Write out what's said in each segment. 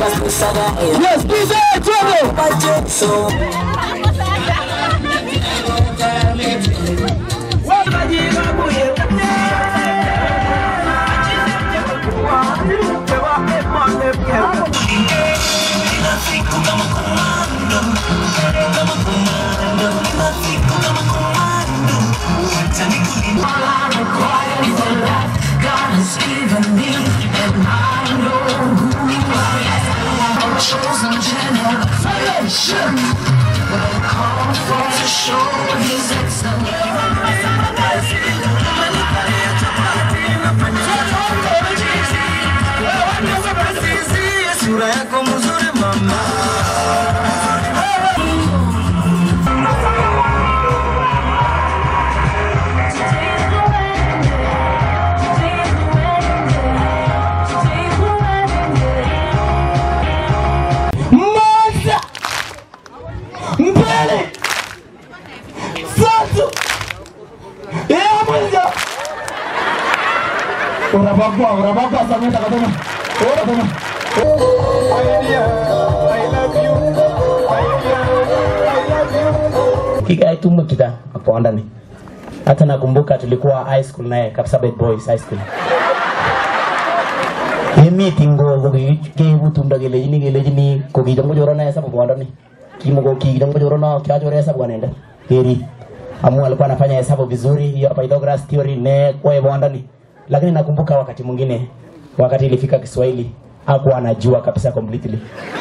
Yes, DJ, twende. Chosen generation will call for to show his excellence. Sura yako mzuri mama Moja, mbili, tatu, ya mwisho. Unabagua, unabagua Samia takatana. Unataka. kikae tumu kita hapo ndani. Hata nakumbuka tulikuwa high school naye Kapsabet Boys High School. Yemi tingo ko ke butum da gele jini gele jini ko ki jango joro na sabu bwanda ni. Kimo ko ki jango joro na kya joro sabu wanaenda. Heri. Amu alikuwa anafanya hesabu vizuri hiyo Pythagoras theory ne kwa bwanda ni. Lakini nakumbuka wakati mwingine wakati ilifika Kiswahili hakuwa anajua kabisa completely.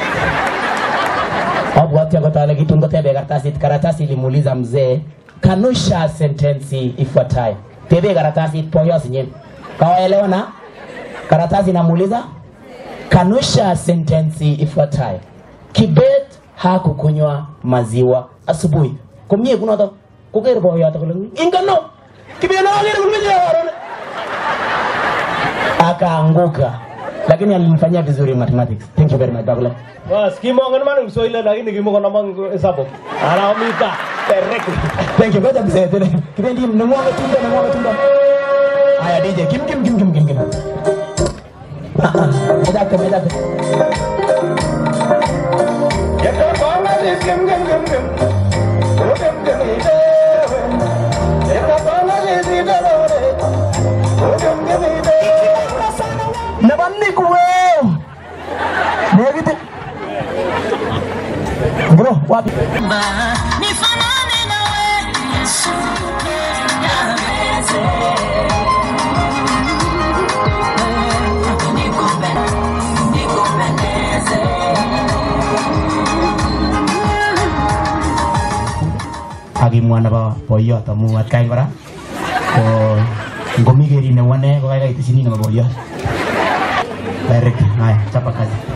Abwati akotale kitungo tebe karatasi karatasi ilimuuliza mzee kanusha sentensi ifuatayo. Tebe karatasi poyo sinyen. Kawaelewa na karatasi inamuuliza kanusha sentensi ifuatayo. Kibet hakukunywa maziwa asubuhi. Kumye kuna to kuker boyo to kule. Ingano. Kibet na ngere kule warone. Akaanguka. Lakini alimfanyia vizuri mathematics. Thank you very much Bagula. Bas, kimongen man Kiswahili lakini kimokon namang hesabu. Anamita directly. Thank you. Ngoja mzee tena. Kipendi mnamwaga tunda mnamwaga tunda. Haya DJ, kim kim kim kim kim kim. Ah ah. Medaka medaka. Nabanni kuwe. Negiti. Bro, wapi? Nifanane nawe Yesu, niweze. Nikupe- nikupendeze. akimwa nebo boiyot amu atkai kora ko ngomi keri neu ane ko kaikai iteshini nebo boiyot direct haya chapa kazi